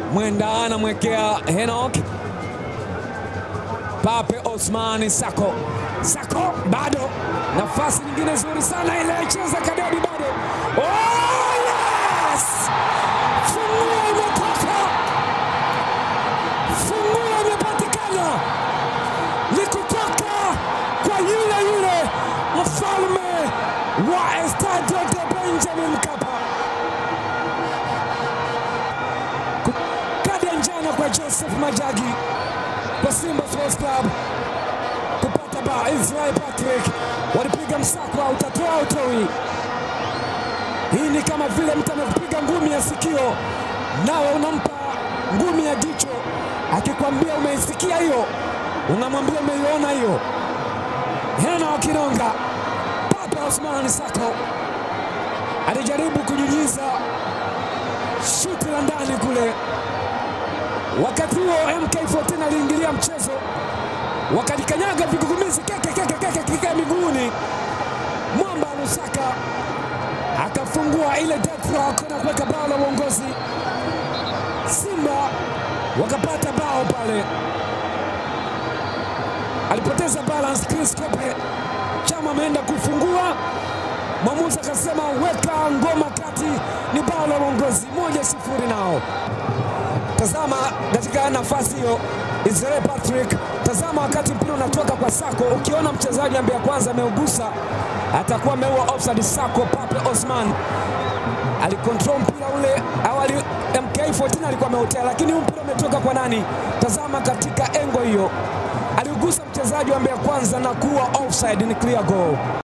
Mwenda anamwekea Henok Pape Osmani Sako. Sako bado nafasi nyingine nzuri sana ile cheza Kadedi bado. Oh, yes! Funguo imetoka, funguo imepatikana, ni kutoka kwa yule yule mfalme wa Estadio de Benjamin Mkapa. Kadi ya njano kwa Joseph Majagi kwa Simba Sports Club kupata bao. Israel Patrick walipiga msako, utatoa utoi. Hii ni kama vile mtu amekupiga ngumi ya sikio, nawe unampa ngumi ya jicho, akikwambia umeisikia hiyo, unamwambia umeiona hiyo. Hena Kinonga, Papa Osman Sako alijaribu kunyunyiza shuti la ndani kule Wakati huo MK14 aliingilia mchezo, wakalikanyaga vigugumizi keke keke keke keke miguuni. Mwamba Lusaka akafungua ile death rock na kuweka bao la uongozi. Simba wakapata bao pale, alipoteza balance Chris Kope. Chama ameenda kufungua, mwamuzi akasema weka ngoma kati, ni bao la uongozi, moja sifuri nao Tazama katika nafasi hiyo Israel Patrick, tazama wakati mpira unatoka kwa Sako, ukiona mchezaji ambaye kwanza ameugusa atakuwa ameua offside. Sako Pape Osman alikontrol mpira ule awali, MK14 alikuwa ameutea, lakini huu mpira umetoka kwa nani? Tazama katika engo hiyo, aliugusa mchezaji ambaye kwanza na kuwa offside, ni clear goal.